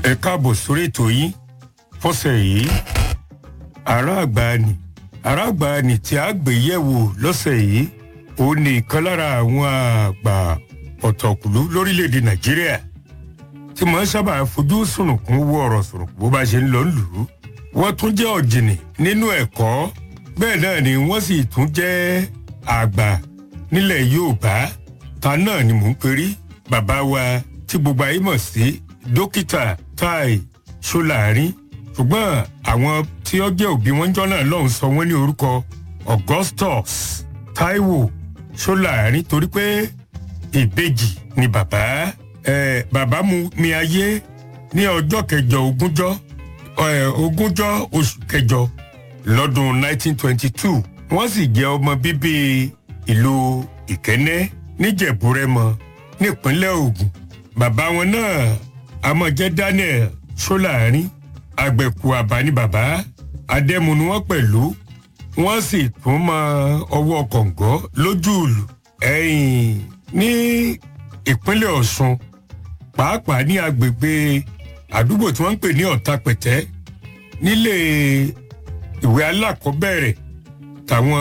ẹ káàbọ̀ sórí ètò yín fọ́sẹ̀ yìí ará àgbàanì ará àgbàanì tí a gbé yẹ̀wò lọ́sẹ̀ yìí òun ni ìkan lára àwọn àgbà ọ̀tọ̀kùlú lórílẹ̀‐èdè nàìjíríà tí màá sábà fojú sùnùkùn wo ọ̀rọ̀ sùnùkùn bó bá ṣe ń lọ lù ú wọ́n tún jẹ́ ọ̀jìnì nínú ẹ̀kọ́ bẹ́ẹ̀ náà ni wọ́n sì tún jẹ́ àgbà nílẹ̀ yorùbá ta náà ni mò ń perí bàbá wa tí gbogbo ayé mọ̀ sí dókítà tai ṣọláàrin ṣùgbọ́n àwọn tí ó jẹ́ òbí wọn jọ́ náà lọ́hùn sọ wọ́n ní orúkọ augustus taiwo ṣọláàrin torí pé ìbejì ni bàbá ẹ bàbá mu mi ayé ní ọjọ́ kẹjọ ogúnjọ́ ẹ ogúnjọ́ oṣù kẹjọ lọ́dún 1922 wọ́n sì jẹ́ ọmọ bíbí ìlú ìkẹ́nẹ́ níjẹ̀búrẹ́mọ nípínlẹ̀ ogun bàbá wọn náà amọ̀jẹ́ daniel ṣọ́láàrin àgbẹ̀kù àbá ní bàbá adẹ́mu ni wọ́n pẹ̀lú wọ́n sì tún mọ ọwọ́ kọ̀ǹgọ́ lójú ìlú ẹ̀yìn ní ìpínlẹ̀ ọ̀ṣun pàápàá ní agbègbè àdúgbò tí wọ́n ń pè ní ọ̀tàpẹ̀tẹ́ nílé ìwé alákọ̀ọ́bẹ̀rẹ̀ táwọn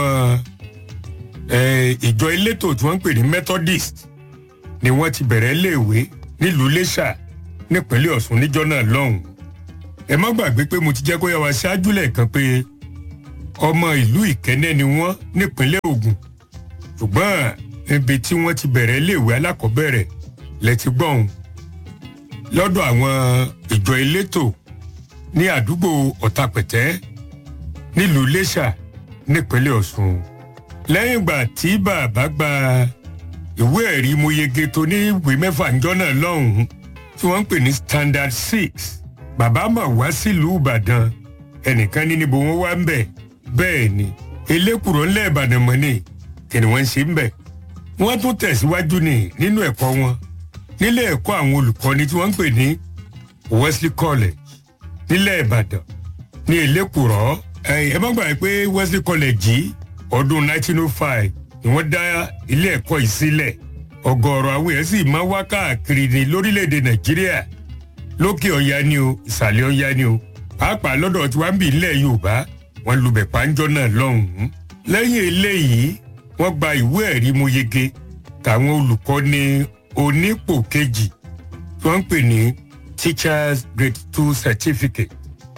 ìjọ elétò tí wọ́n ń pè ní methodist ni wọ́n ti bẹ̀rẹ̀ léèwé nílùú iléṣà nípínlẹ̀ ọ̀ṣun níjọ́ náà lọ́hùn-ún ẹ má gbàgbé pé mo ti jẹ́ kó yẹ wá ṣáájú lẹ́ẹ̀kan pé ọmọ ìlú ìkẹ́nẹ́ ni wọ́n nípínlẹ̀ ogun ṣùgbọ́n ibi tí wọ́n ti bẹ̀rẹ̀ léèwé alákọ̀ọ́bẹ̀rẹ̀ lẹ ti gbọ́hùn lọ́dọ̀ àwọn ìjọ elétò ní àdúgbò ọ̀tàpẹ̀tẹ́ nílùú iléṣà nípínlẹ̀ ọ̀ṣun lẹ́yìn ìgbà tí bàbá gba ìwé ẹ̀rí mo yege tó ní ìwé mẹ́fà ńjọ́ náà lọ́hùn-ún tí wọ́n ń pè ní standard six bàbá mà wá sílùú ìbàdàn ẹnìkan ní níbo wọn wá ń bẹ̀ bẹ́ẹ̀ ni elékùrọ̀ ńlẹ̀ ìbàdàn mọ́ ni kí ni wọ́n ń ṣe ń bẹ̀ wọ́n tún tẹ̀síwájú ní nínú ẹ̀kọ́ wọn nílé ẹ̀kọ́ àwọn olùkọ́ni tí wọ́n ń pè ní wesley college nílẹ̀ ìbàdàn ní elékùrọ̀ ẹ má gbàgbé pé wesley college yìí ọdún 1905 ni wọ́n dá ilé ẹ̀kọ́ yìí sílẹ̀ ọgọ́rọ̀ àwọn èèyàn sì máa wá káàkiri ní lórílẹ̀‐èdè nàìjíríà lókè ọ̀yá ni o ìsàlẹ̀ ọ̀yá ni o pàápàá lọ́dọ̀ tí wọ́n ń bì nílẹ̀ yorùbá wọ́n lu bẹ̀pánjọ́ náà lọ́hùn-ún lẹ́yìn eléyìí wọ́n gba ìwé ẹ̀rí mú yege táwọn olùkọ́ni onípò kejì tí wọ́n ń pè ní teachers grade two certificate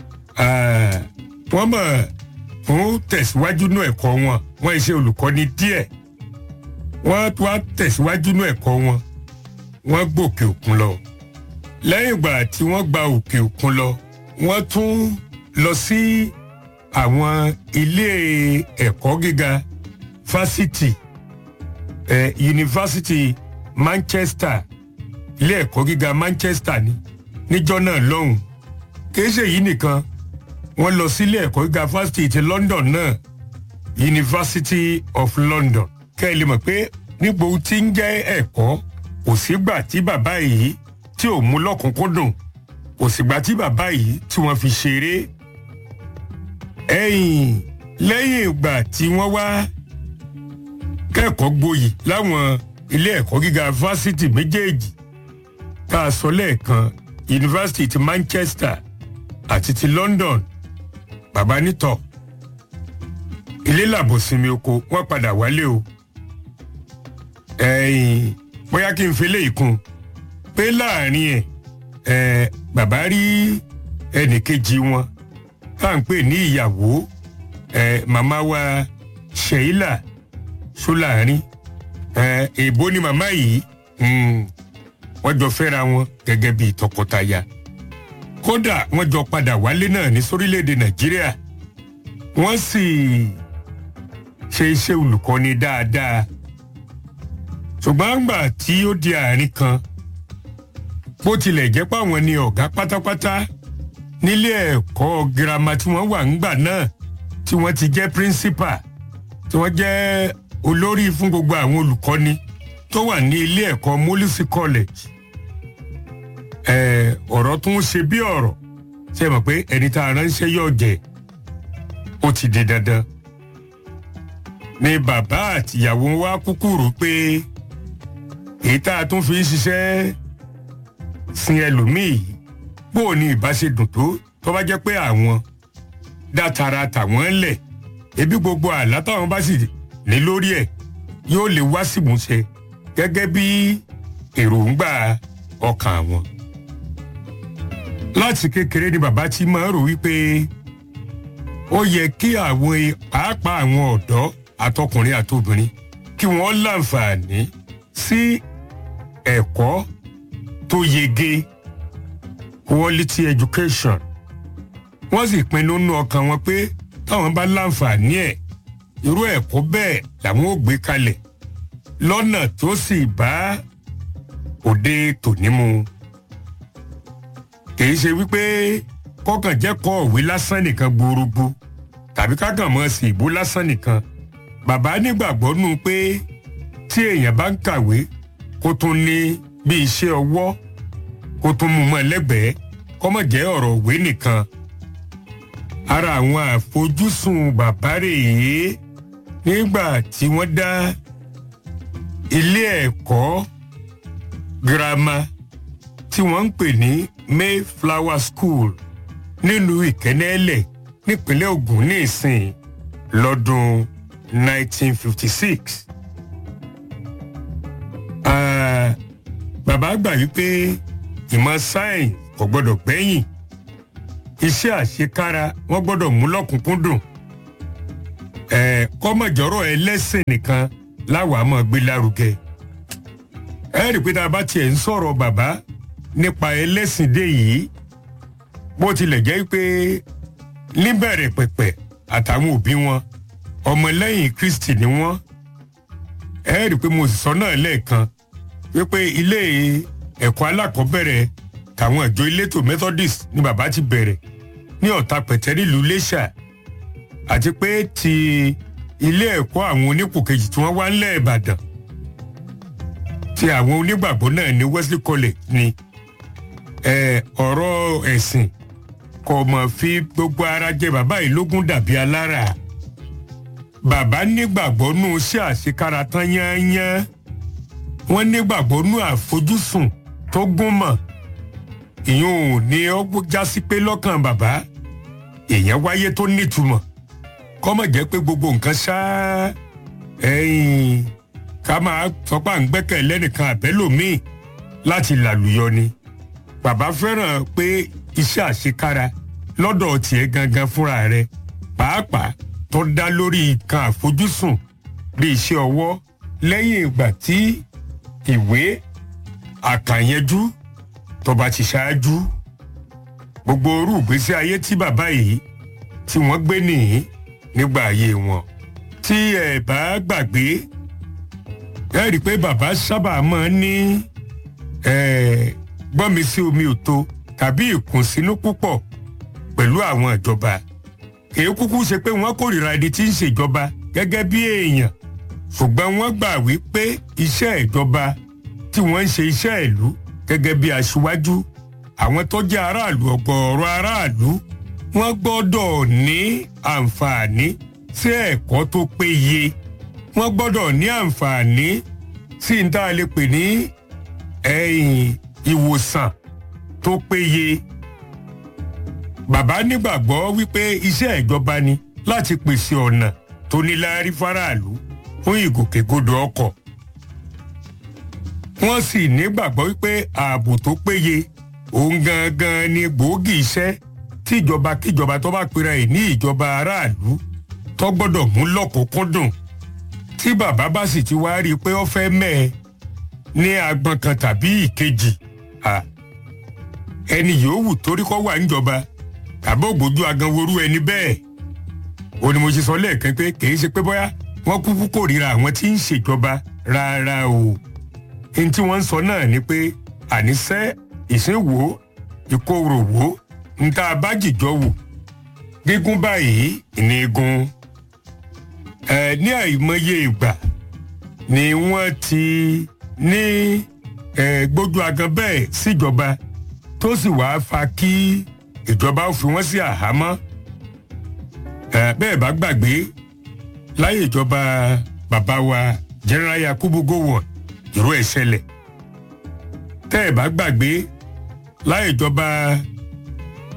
wọ́n mọ̀ fún tẹ̀síwájú nú ẹ̀kọ́ wọn wọ́n ṣe olùkọ́ni díẹ̀ wọ́n wá tẹ̀síwájú nú ẹ̀kọ́ wọn wọ́n gbòkè òkun lọ lẹ́yìn ìgbà tí wọ́n gba òkè òkun lọ wọ́n tún lọ sí àwọn ilé ẹ̀kọ́ gíga fásitì ẹ̀ yunifásitì manchester ilé ẹ̀kọ́ gíga manchester ni níjọ́ náà lọ́hùn kì í ṣe èyí nìkan wọ́n lọ sílé ẹ̀kọ́ gíga fásitì ti london náà university of london kẹ́ ẹ lè mọ̀ pé nígbò tí ń jẹ́ ẹ̀kọ́ kò sígbà tí bàbá yìí tí ò mú lọ́kùnkúndùn kò sígbà tí bàbá yìí tí wọ́n fi ṣeré ẹ̀yìn lẹ́yìn ìgbà tí wọ́n wá kẹ́kọ̀ọ́ gboyè láwọn ilé ẹ̀kọ́ gíga fásitì méjèèjì tá a sọ lẹ́ẹ̀kan university ti manchester àti ti london bàbá nítọ̀ ilé làbòsinmi oko wọ́n padà wálé o ẹ̀yìn bóyá kí n fi lè kún pé láàrin ẹ̀ bàbá rí ẹnìkejì wọn tá à ń pè ní ìyàwó màmá wa sheila sólàárín èèbó ni màmá yìí wọ́n jọ fẹ́ra wọn gẹ́gẹ́ bíi tọkọtaya kódà wọ́n jọ padà wálé náà ní sórílẹ̀‐èdè nàìjíríà wọ́n sì ṣe iṣẹ́ olùkọ́ni dáadáa ṣùgbọ́n àgbà tí ó di àárín kan bó tilẹ̀ jẹ́ páwọn ni ọ̀gá pátápátá nílé ẹ̀kọ́ girama tí wọ́n wà ńgbà náà tí wọ́n ti jẹ́ principal tí wọ́n jẹ́ olórí fún gbogbo àwọn olùkọ́ni tó wà ní ilé ẹ̀kọ́ molisi college ẹ̀ ọ̀rọ̀ tún ṣe bí ọ̀rọ̀ ṣe mọ̀ pé ẹni tá a ránṣẹ́ yóò jẹ́ ó ti di dandan ni bàbá àtìyàwó wa kúkúrú pé èyí tá a tún fi ń ṣiṣẹ́ sin ẹlòmíì bó o ní ìbáṣe dùn tó tó bá jẹ́ pé àwọn dátara tàwọn lẹ̀ ebi gbogbo àlá táwọn bá sì ní lórí ẹ̀ yóò lè wá símúṣẹ gẹ́gẹ́ bí èròǹgbà ọkàn àwọn. láti kékeré ni bàbá ti máa ń rò wípé ó yẹ kí àwọn pàápàá àwọn ọ̀dọ́ àtọkùnrin àtobìnrin kí wọ́n láǹfààní sí ẹ̀kọ́ tó yege quality education wọ́n sì pinnu nínú ọkàn wọn pé táwọn bá láǹfààní ẹ̀ irú ẹ̀kọ́ bẹ́ẹ̀ làwọn ò gbé kalẹ̀ lọ́nà tó sì bá òde tòní mu. kìí ṣe wípé kọ́kàn jẹ́ kọ́ òwe lásán nìkan gbòòrògbò tàbí kákàn mọ́ sí ìbò lásán nìkan. bàbá nígbàgbọ́ nù pé tí èèyàn bá ń kàwé kó tún ní bí iṣẹ́ ọwọ́ kó tún mú mọ́ lẹ́gbẹ̀ẹ́ kọ́mọ̀ jẹ́ ọ̀rọ̀ òwe nìkan. ara àwọn àfojúsùn bàbá rèé nígbà tí wọ́n dá ilé ẹ̀kọ́ girama tí wọ́n ń pè ní Mayflower School nílùú Ìkẹ́nẹ́lẹ̀ nípínlẹ̀ Ògùn ní ìsìn lọ́dún 1956. Ah, bàbá gbà wípé ìmọ̀ sáyẹ̀nsì kò gbọ́dọ̀ gbẹ́yìn iṣẹ́ àṣekára wọ́n gbọ́dọ̀ mú lọ́kùnkúndùn ẹ̀ kọ́mọ̀jọ́rọ̀ ẹlẹ́sìn nìkan láwàá máa gbé lárugẹ. ẹ rí i pé tá a bá tiẹ̀ ń sọ̀rọ̀ bàbá nípa ẹlẹ́sìn dé yìí bó tilẹ̀ jẹ́ pé níbẹ̀rẹ̀ pẹ̀pẹ̀ àtàwọn òbí wọn ọmọlẹ́yìn Kristi ni wọ́n. ẹ rí i pé mo sì sọ náà lẹ́ẹ̀kan wípé ilé ẹ̀kọ́ alákọ̀ọ́bẹ̀rẹ̀ tàwọn ìjọ elétò Methodist ni bàbá ti bẹ̀rẹ̀ ní ọ̀tà pẹ̀tẹ́ nílùú Iléṣà àti pé ti ilé ẹ̀kọ́ àwọn onípò kejì tí wọ́n wá ńlẹ̀ Ìbàdàn ti àwọn onígbàgbọ́ náà ní Wesley College ni ọ̀rọ̀ ẹ̀sìn kò mọ̀ fi gbogbo ara jẹ bàbá yìí lógún dàbí alára bàbá nígbàgbọ́ nù sí àṣekára tán yányán wọ́n nígbàgbọ́ nù àfojúsùn tó gún mọ̀ ìyún ò ní ọgbọ́n jásí pé lọ́kàn bàbá èèyàn wáyé tó nítumọ̀ kọ́mọ̀ jẹ́ pé gbogbo nǹkan ṣáá ẹ̀yìn ká máa sọpá ń gbẹ́kẹ̀ lẹ́nìkan àbẹ́lòmíì láti làlùyọ ni. bàbá fẹ́ràn pé iṣẹ́ àṣekára lọ́dọ̀ tiẹ̀ gangan fúnra rẹ̀ pàápàá tó dá lórí nǹkan àfojúsùn bí iṣẹ́ ọwọ́ lẹ́yìn ìgbà tí ìwé àkànyẹjú tó bá ti ṣáájú. gbogbo orú ìgbésí ayé tí bàbá yìí tí wọ́n gbé nìyí nígbà ayé wọn. tí ẹ bá gbàgbé ẹ rí i pé bàbá sábà máa ń ní gbọ́nmi sí omi òtó tàbí ìkùnsínú púpọ̀ pẹ̀lú àwọn ìjọba. kìí kúkú ṣe pé wọ́n kórìíra ẹni tí ń ṣèjọba gẹ́gẹ́ bí èèyàn ṣùgbọ́n wọ́n gbà wípé iṣẹ́ ìjọba tí wọ́n ń ṣe iṣẹ́ ìlú gẹ́gẹ́ bí aṣíwájú àwọn tó jẹ́ aráàlú ọgọ́rọ̀ aráàlú wọ́n gbọ́dọ̀ ní àǹfààní sí ẹ̀kọ́ tó péye wọ́n gbọ́dọ̀ ní àǹfààní sí n tá a lè pè ní ẹ̀yìn ìwòsàn tó péye. bàbá nígbàgbọ́ wípé iṣẹ́ ìjọba ni láti pèsè ọ̀nà tó níláárí fáráàlú fún ìgòkègbodò ọkọ̀. wọ́n sì nígbàgbọ́ wípé ààbò tó péye òun gangan ni gbòógì iṣẹ́ tí ìjọba kíjọba tó bá pera ẹ̀ ní ìjọba aráàlú tó gbọ́dọ̀ mú lọ́kùnkúndùn tí bàbá bá sì ti wá rí i pé ó fẹ́ mẹ́ẹ̀ ní agbọn kan tàbí ìkejì ẹni yòówù torí kọ́ wà níjọba tàbí ògbójú aganworú ẹni bẹ́ẹ̀ ó ní mo ṣe sọ lẹ́ẹ̀kan pé kì í ṣe pé bóyá wọ́n kúkú kórìíra àwọn tí ń ṣèjọba rárá o ẹni tí wọ́n ń sọ náà ni pé àníṣe ìsínwó ìkoròwó níta abájìjọ wò gígùn báyìí ní igun ẹ ní àìmọye ìgbà ni wọ́n ti ní ẹ gbójú agan bẹ́ẹ̀ síjọba tó sì wáá fa kí ìjọba ó fi wọ́n sí àhámọ́ ẹ bẹ́ẹ̀ bá gbàgbé láyé ìjọba bàbá wa general Yakubu Gowon ìró ẹ̀ ṣẹlẹ̀ tẹ́ ẹ̀ bá gbàgbé láyé ìjọba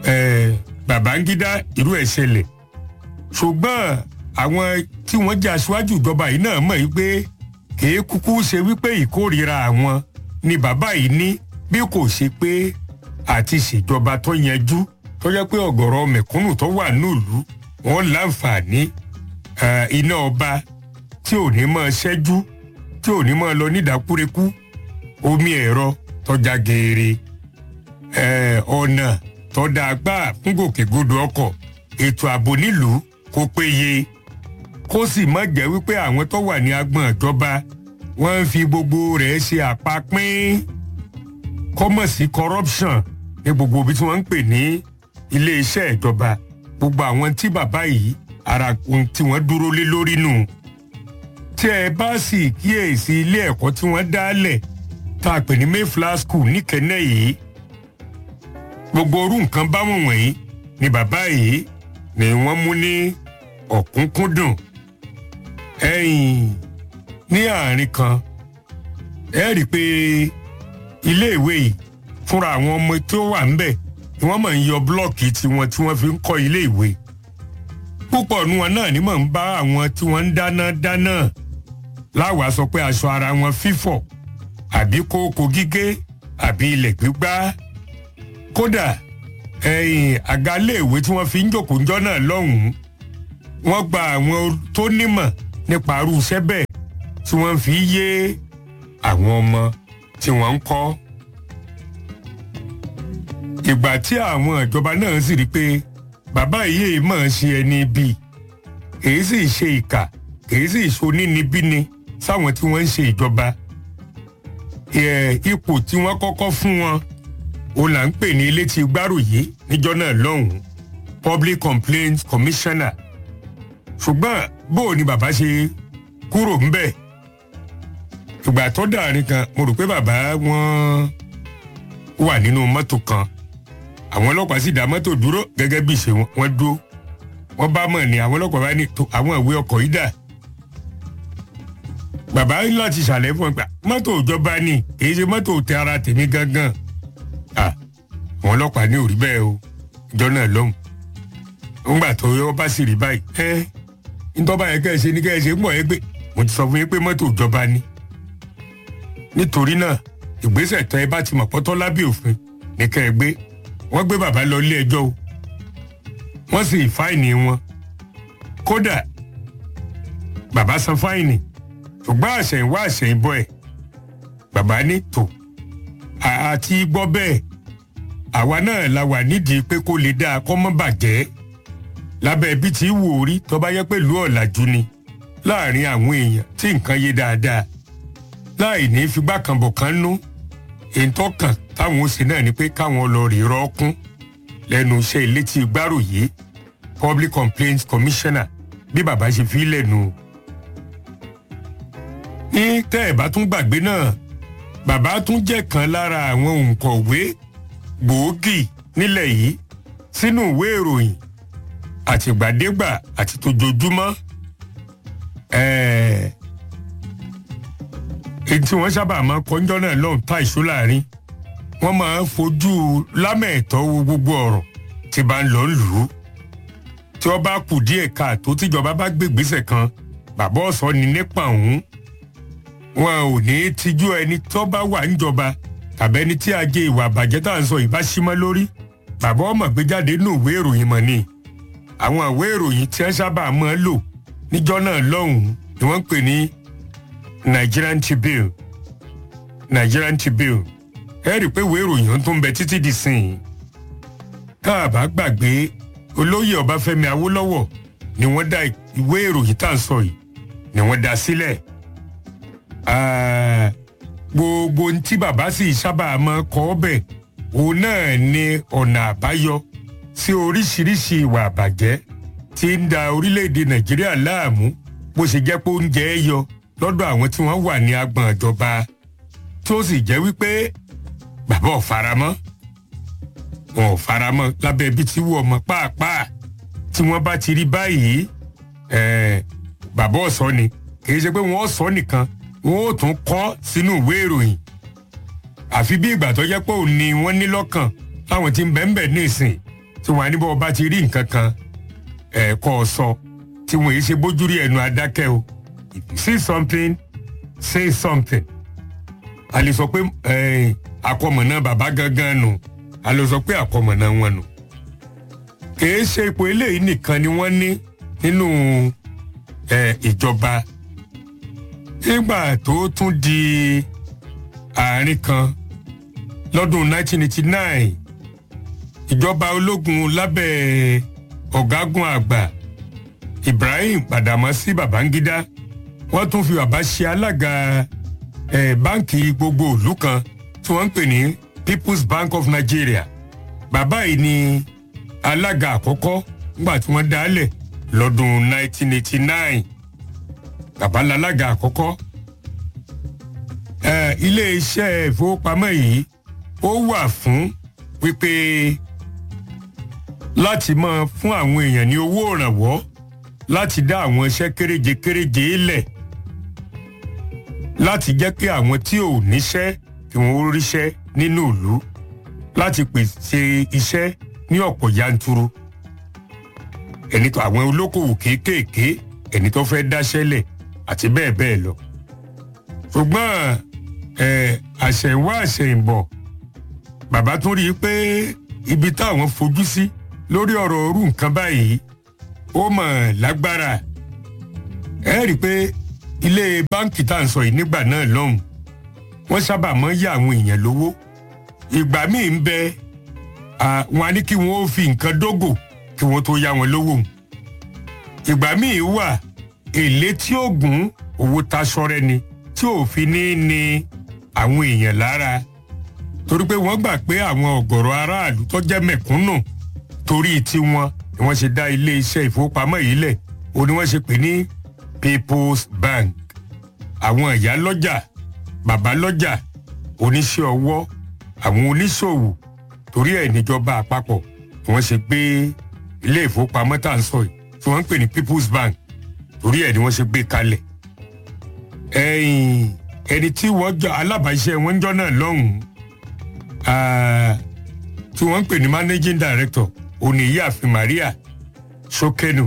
eh, Babangida irú ẹ̀ ṣẹlẹ̀ ṣùgbọ́n àwọn tí wọ́n jẹ́ aṣáájú ìjọba yìí náà mọ̀ wípé kìí kúkú ṣe wípé ìkórìíra àwọn ni bàbá yìí ní bí kò ṣe pé àti ṣèjọba tó yanjú tó jẹ́ pé ọ̀gọ̀rọ̀ mẹ̀kúnnù tó wà nílùú wọn láǹfààní iná ọba tí ò ní máa ṣẹ́jú tí ò ní máa lọ nídàkúrekú omi ẹ̀rọ tọ́já geere ọ̀nà tọ́da agbá fún gòkègbodò ọkọ̀ ètò ààbò nílùú kó péye kó sì má jẹ́ wípé àwọn tó wà ní agbọ̀n ìjọba wọ́n ń fi gbogbo rẹ̀ ṣe àpapín kọ́mọ̀ sí corruption ní gbogbo ibi tí wọ́n ń pè ní iléeṣẹ́ ìjọba gbogbo àwọn tí bàbá yìí ara ohun tí wọ́n dúró lé lórí nù. tí ẹ bá sì kíyèsí ilé ẹ̀kọ́ tí wọ́n dálẹ̀ tá a pè ní mayflower school níkẹ́nẹ́ yìí gbogbo orú nǹkan báwọn wọ̀nyí ni bàbá yìí ni wọ́n mú ní ọ̀kúnkúndùn ẹ̀yìn ní àárín kan ẹ rí i pé iléèwé yìí fúnra àwọn ọmọ tó wà ńbẹ̀ ni wọ́n máa ń yọ búlọ́ọ̀kì tiwọn tí wọ́n fi ń kọ́ iléèwé púpọ̀ nu wọn náà ni mò ń bá àwọn tí wọ́n ń dáná dáná láwàá sọ pé aṣọ ara wọn fífọ̀ àbí kókó gígé àbí ilẹ̀ gbígbá kódà ẹ̀yìn àgáléèwé tí wọ́n fi ń jòkó ńjọ́ náà lọ́hùn-ún wọ́n gba àwọn tó nímọ̀ nípa arú iṣẹ́ bẹ́ẹ̀ tí wọ́n fi yé àwọn ọmọ tí wọ́n ń kọ́. ìgbà tí àwọn ìjọba náà sì rí i pé bàbá yìí máa ṣe ẹni bí èyí sì ṣe ìkà èyí sì ṣonínibíni sáwọn tí wọ́n ń ṣe ìjọba. ipò tí wọ́n kọ́kọ́ fún wọn ó là ń pè ní létí gbárùyé níjọ́ náà lọ́hùn-ún public complaints commissioner ṣùgbọ́n bó ni bàbá ṣe kúrò ńbẹ̀ ìgbà tó dàrin kan mo rò pé bàbá wọn wà nínú mọ́tò kan àwọn ọlọ́pàá sì dá mọ́tò dúró gẹ́gẹ́ bí ìṣe wọn dúró wọ́n bá mọ̀ ní àwọn ọlọ́pàá bá ní tó àwọn ìwé ọkọ̀ yìí dà bàbá láti ṣàlẹ̀ fún ọgbà mọ́tò ìjọba ni èyí ṣe mọ́tò tẹ ara tèmi gangan àwọn ọlọ́pàá ní òrí bẹ́ẹ̀ o ìjọ náà lọ́hùn ńgbà tó yọ bá sì rí báyìí ẹ ntọ́ba yẹn kẹ́ ẹ ṣe ní kẹ́ ẹ ṣe ń bọ̀ ẹ gbé mo ti sọ fún yín pé mọ́tò ìjọba ni nítorí náà ìgbésẹ̀ tẹ́ ẹ bá ti mọ̀ pọ́tọ́ lábẹ́ òfin ní kẹ́ ẹ gbé wọ́n gbé bàbá lọ ilé ẹjọ́ o wọ́n sì fáìnì wọn kódà bàbá san fáìnì ṣùgbọ́n àṣẹ̀yìnwá àṣẹ̀yìnbọ̀ ẹ̀ bàbá ní tò àti gbọ́ bẹ́ẹ̀ àwa náà la wà nídìí pé kó lè dáa kó mọ́ bàjẹ́ lábẹ́ ibi tí wò ó rí tó bá yẹ pẹ̀lú ọ̀làjú ni láàrin àwọn èèyàn tí nǹkan yé dáadáa láì ní figbá kan bọ̀ kan nú ètò kan táwọn ó ṣe náà ni pé káwọn lọ rí rọ́ọ̀kún lẹ́nu iṣẹ́ létí gbárùyé public complaints commissioner bí bàbá ṣe fi lẹ́nu. ní tẹ́ ẹ̀ bá tún gbàgbé náà bàbá tún jẹ́ kan lára àwọn òǹkọ̀wé gbòógì nílẹ̀ yìí sínú ìwé ìròyìn àtìgbàdégbà àti tójoojúmọ́ èyí tí wọ́n sábà máa kọ́njọ́ náà lọ́hùn tá ìṣó láàrin wọ́n máa ń fojú lámẹ̀ẹ̀tọ́ wo gbogbo ọ̀rọ̀ tí bá ń lọ lù ú tí wọ́n bá kù díẹ̀ káàtó tíjọba bá gbègbèsẹ̀ kan bàbá ọ̀sán ni nípa òun wọn ò ní tijú ẹni tó bá wà níjọba tàbí ẹni tí ajé ìwà àbàjẹ́ tá à ń sọ ìbá símọ́ lórí bàbá ọmọ gbé jáde nínú ìwé ìròyìn mọ̀ ni àwọn ìwé ìròyìn tí wọ́n sábà máa lò níjọ́ náà lọ́hùn-ún ni wọ́n ń pè ní Nigerian Tribune Nigerian Tribune ẹ rí i pé ìwé ìròyìn tó ń bẹ títí di sìn tá a bá gbàgbé olóyè Ọbáfẹ́mi Awólọ́wọ̀ ni wọ́n dá ìwé ìròyìn tá à ń sọ yìí ni wọ́n dá sílẹ̀ gbogbo tí bàbá sì sábà máa kọ bẹ̀ òun náà ni ọ̀nà àbáyọ sí oríṣiríṣi ìwà àbàjẹ́ tí ń da orílẹ̀-èdè Nàìjíríà láàmú bó ṣe jẹ́ pé oúnjẹ ẹ yọ lọ́dọ̀ àwọn tí wọ́n wà ní agbọ̀n ìjọba tó sì jẹ́ wípé bàbá ò faramọ́ wọn ò faramọ́ lábẹ́ ibi tí wọ́n mọ̀ pàápàá tí wọ́n bá ti rí báyìí bàbá ọ̀sọ́ ni kì í ṣe pé wọ́n sọ nìkan wọ́n ó tún kọ́ sínú ìwé ìròyìn àfi bí ìgbà tó jẹ́ pé òun ni wọ́n ní lọ́kàn láwọn tí ń bẹ̀ ń bẹ̀ ní ìsìn tí wọ́n á ní bọ́ ọba ti rí nǹkan kan ẹ̀ kọ́ ọ sọ tí wọ́n yìí ṣe bójú rí ẹnu adákẹ́ o if you see something say something a lè sọ pé àkọmọ̀nà bàbá gangan nù a lè sọ pé àkọmọ̀nà wọn nù kìí ṣe ipò eléyìí nìkan ni wọ́n ní nínú ìjọba nígbà tó tún di àárín kan lọ́dún 1989 ìjọba ológun lábẹ́ ọ̀gágun àgbà Ibrahim Badamasi Babangida wọ́n tún fi bàbá ṣe alága eh, báǹkì gbogbo ìlú kan tí wọ́n ń pè ní People's Bank of Nigeria bàbá yìí ni alága àkọ́kọ́ nígbà tí wọ́n dálẹ̀ lọ́dún 1989 bàbá lalága àkọ́kọ́ ilé-iṣẹ́ ìfowópamọ́ yìí ó wà fún wípé láti máa fún àwọn èèyàn ní owó ìrànwọ́ láti dá àwọn iṣẹ́ kéréje kéréje lẹ̀ láti jẹ́ kí àwọn tí ò níṣẹ́ kí wọ́n ríṣẹ́ nínú ìlú láti pèsè iṣẹ́ ní ọ̀pọ̀ yanturu ẹni tó àwọn olókòwò kéékèèké ẹni tó fẹ́ dáṣẹ́lẹ̀ àti bẹ́ẹ̀ bẹ́ẹ̀ lọ. ṣùgbọ́n àṣẹ̀wá àṣẹ̀yìnbọ̀ bàbá tún rí i pé ibi táwọn fojú sí lórí ọ̀rọ̀ orú nǹkan báyìí ó mọ̀ lágbára ẹ rí i pé ilé báǹkì tá à ń sọ yìí nígbà náà lọ́hùn wọ́n sábà máa ń yá àwọn èèyàn lówó ìgbà míì ń bẹ wọn á ní kí wọ́n ó fi nǹkan dógò kí wọ́n tó yá wọn lówó ìgbà míì wà èlé tí ó gùn owó taṣọrẹ ni tí ò fi ní ní àwọn èèyàn lára torí pé wọ́n gbà pé àwọn ọ̀gọ̀rọ̀ aráàlú tó jẹ́ mẹ̀kúnnù torí tiwọn ni wọ́n ṣe dá ilé iṣẹ́ ìfowópamọ́ yìí lẹ̀ ó ní wọ́n ṣe pè ní People's Bank àwọn ìyá lọ́jà bàbá lọ́jà oníṣẹ́ ọwọ́ àwọn oníṣòwò torí ẹ̀ níjọba àpapọ̀ tí wọ́n ṣe gbé ilé ìfowópamọ́ tá à ń sọ yìí tí wọ́n ń pè ní People's Bank torí ẹ̀ ni wọ́n ṣe gbé kalẹ̀ ẹ̀yìn ẹni tí wọ́n jọ alábàáṣẹ́ wọn ń jọ náà lọ́hùn-ún tí wọ́n ń pè ní managing director oníyàfin Maria Sokenu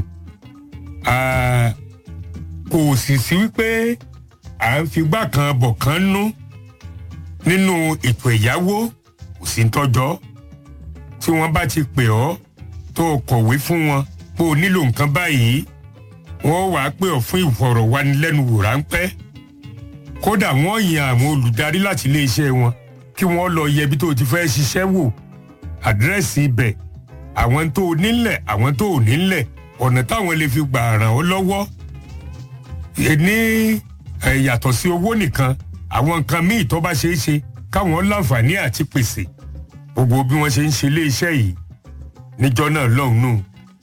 kò sì sí wípé à ń figbá kan bọ̀ kan nú nínú ètò ẹ̀yáwó kò sí ń tọ́jọ́ tí wọ́n bá ti pè ọ́ tó kọ̀wé fún wọn pé o nílò nǹkan báyìí wọ́n wàá pè ọ́ fún ìfọ̀rọ̀wánilẹ́nuwò ráńpẹ́ kódà wọ́n yan àwọn olùdarí láti iléeṣẹ́ wọn kí wọ́n lọ yẹ ibi tó ti fẹ́ ṣiṣẹ́ wò àdírẹ́sì ibẹ̀ àwọn tó nílẹ̀ àwọn tó nílẹ̀ ọ̀nà táwọn lè fi gbà ràn ọ́ lọ́wọ́ ní yàtọ̀ sí owó nìkan àwọn nǹkan míì tó bá ṣeé ṣe káwọn láǹfààní àti pèsè gbogbo bí wọ́n ṣe ń ṣe iléeṣẹ́ yìí níjọ́ náà lọ́hùn-ún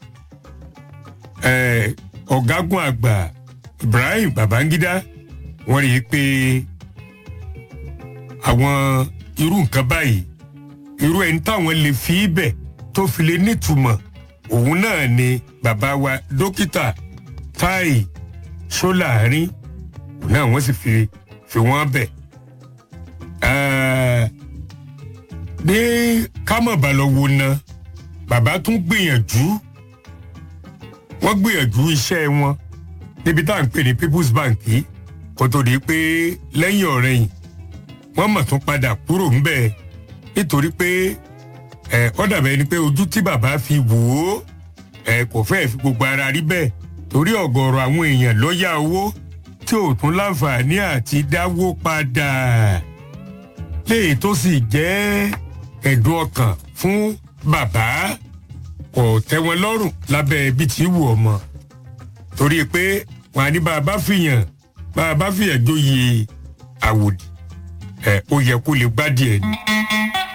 ọ̀gágun àgbà Ibrahim Babangida wọ́n rí i pé àwọn irú nǹkan báyìí irú ẹni táwọn lè fi ibẹ̀ tó fi lè nítumọ̀ òun náà ni bàbá wa dókítà Táì Ṣóláàrin òun náà wọ́n sì fi fi wọ́n bẹ̀. ní kámọ̀bálọ́wọ́ náà bàbá tún gbìyànjú wọ́n gbìyànjú iṣẹ́ wọn níbi tá à ń pè ní People's Bank yìí kó tó di pé lẹ́yìn ọ̀rẹ́yìn wọ́n mọ̀ tún padà kúrò ńbẹ̀ nítorí pé ẹ̀ ọ́ dàbẹ̀ ni pé ojú tí bàbá fi wò ó ẹ̀ kò fẹ́ẹ̀ fi gbogbo ara rí bẹ́ẹ̀ torí ọ̀gọ̀ọ̀rọ̀ àwọn èèyàn ló yá owó tí ò tún láǹfààní àti dáwó padà léyìí tó sì jẹ́ ẹ̀dùn ọkàn fún bàbá kò tẹ́ wọn lọ́rùn lábẹ́ ibi tí wù ọmọ torí pé wọn á ní bá a bá fìyàn bá a bá fìyàn jóye àwòdì ẹ ó yẹ kó lè gbádìí ẹ ni.